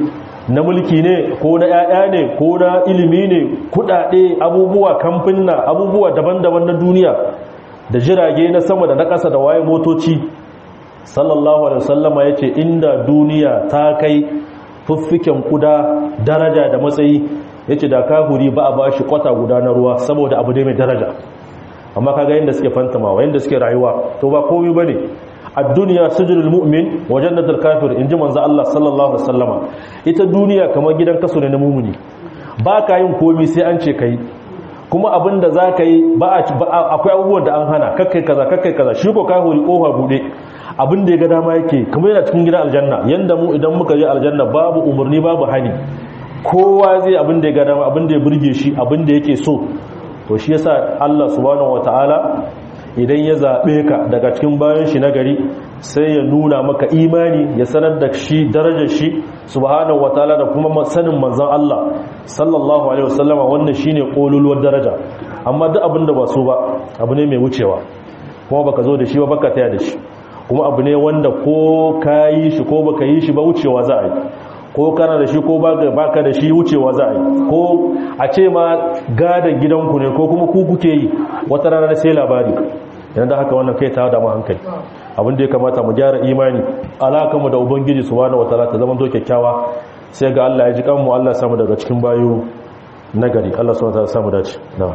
na mulki ne ko na 'ya'ya ne ko na ilimi ne kudade abubuwa kamfinna abubuwa daban-daban na duniya da jirage na sama da na ƙasa da waye motoci sallallahu alaihi wasallama yace inda duniya ta kai fuffiken kuda daraja da matsayi yace da kafuri ba a bashi kwata guda na ruwa saboda abu ne mai daraja amma kaga yanda suke fantamawa yanda suke rayuwa to ba komai bane ad-dunya sujudul mu'min wa jannatul kafir inji manzo Allah sallallahu alaihi wasallama ita duniya kamar gidan kaso ne na mumuni ba ka yin komai sai an ce kai kuma abinda za ka yi ba akwai abubuwan da an hana kakkai kaza kakkai kaza shi ko kafiri kofa bude abin da ya ga dama yake kamar yana cikin gidan aljanna yanda mu idan muka je aljanna babu umarni babu hani kowa zai abin da ya ga dama abin da ya burge shi abin da yake so to shi yasa Allah subhanahu wataala idan ya zabe ka daga cikin bayan shi na gari sai ya nuna maka imani ya sanar da shi darajar shi subhanahu wataala da kuma sanin manzon Allah sallallahu alaihi wasallama wannan shine kololuwar daraja amma duk abin da ba so ba abu ne mai wucewa kuma baka zo da shi ba baka taya da shi kuma abu ne wanda ko ka yi shi ko baka yi shi ba wucewa za a yi ko kana da shi ko baka da shi wucewa za a yi ko a ce ma gadon gidanku ne ko kuma ku kuke yi wata rana sai labari yana da haka wannan kai ta da mu hankali abin da ya kamata mu gyara imani alakanmu da ubangiji subhanahu wataala ta zama to kyakkyawa sai ga Allah ya ji kanmu Allah samu daga cikin bayu nagari Allah subhanahu wataala samu dace na'am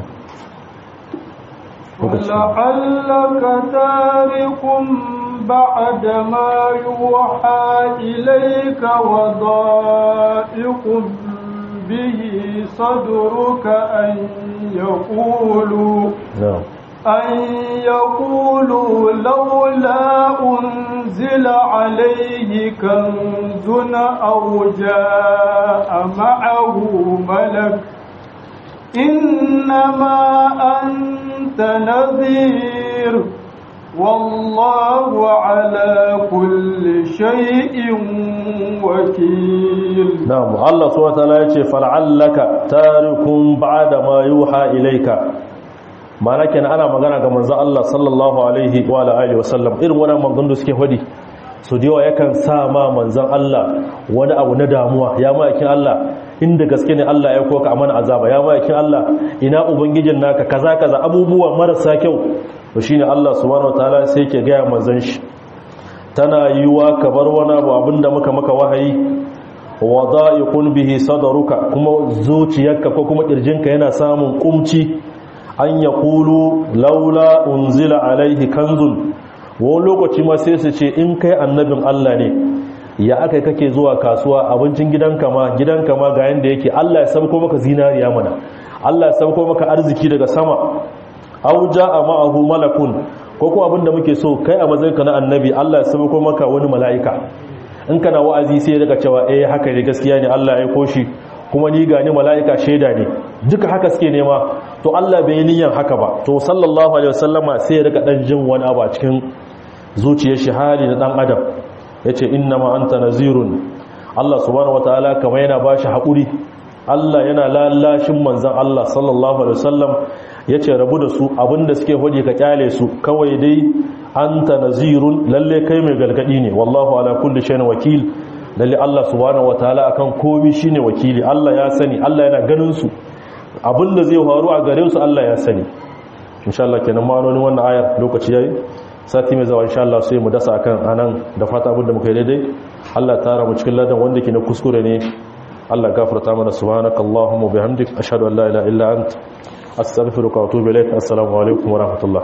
لعلك تارك بعد ما يوحى إليك وضائق به صدرك أن يقولوا
na'am
أن يقولوا لولا أنزل عليه كنز أو جاء معه ملك إنما أنت نذير والله على كل شيء وكيل
na'am Allah subhanahu wataala yace fal'allaka tarikun ba'da ma yuha ilayka mana kenan ana magana ga manzon Allah sallallahu alaihi wa alihi wa sallam irin wannan manzon da suke fadi so da yawa yakan sa ma manzon Allah wani abu na damuwa ya ma'aikin Allah inda gaske ne Allah ya koka a mana azaba ya ma'aikin Allah ina ubangijin naka kaza kaza abubuwa marasa kyau to shine Allah subhanahu wataala sai yake ga manzon shi tana yiwa ka bar wani abu abinda muka maka wahayi wada'iqun bihi sadruka kuma zuciyarka ko kuma kirjinka yana samun kumci an yaqulu laula unzila alaihi kanzun wani lokaci ma sai su ce in kai annabin Allah ne ya aka kake zuwa kasuwa abincin gidanka ma gidanka ma ga yanda yake Allah ya sabko maka zinariya mana Allah ya sabko maka arziki daga sama aw jaa ma'ahu malakun ko ko abinda muke so kai a matsayinka na annabi Allah ya sabko maka wani mala'ika in kana wa'azi sai daga cewa eh haka ne gaskiya ne Allah ya koshi kuma ni gani mala'ika shaida ne duka haka suke nema to Allah bai yi niyyar haka ba to sallallahu alaihi wasallama sai ya rika dan jin wani abu a cikin zuciyar shi hali na dan adam yace innama anta nazirun Allah subhanahu wataala kamar yana bashi hakuri Allah yana lallashin manzon Allah sallallahu alaihi wasallam yace rabu da su abinda suke hodi ka kyale su kawai dai anta nazirun lalle kai mai galgadi ne wallahu ala kulli shay'in wakil lalle Allah subhanahu wataala akan komai shine wakili Allah ya sani Allah yana ganin su abinda zai faru a gare su Allah ya sani insha Allah kenan ma'anonin wannan ayar lokaci yayi sati mai zawa insha Allah sai mu dasa akan anan da fata abinda muka yi daidai Allah ta tara mu cikin ladan wanda ke na kuskure ne Allah gafarta mana subhanakallahumma bihamdik ashhadu an la ilaha illa anta astaghfiruka wa atubu ilaik assalamu alaikum wa rahmatullah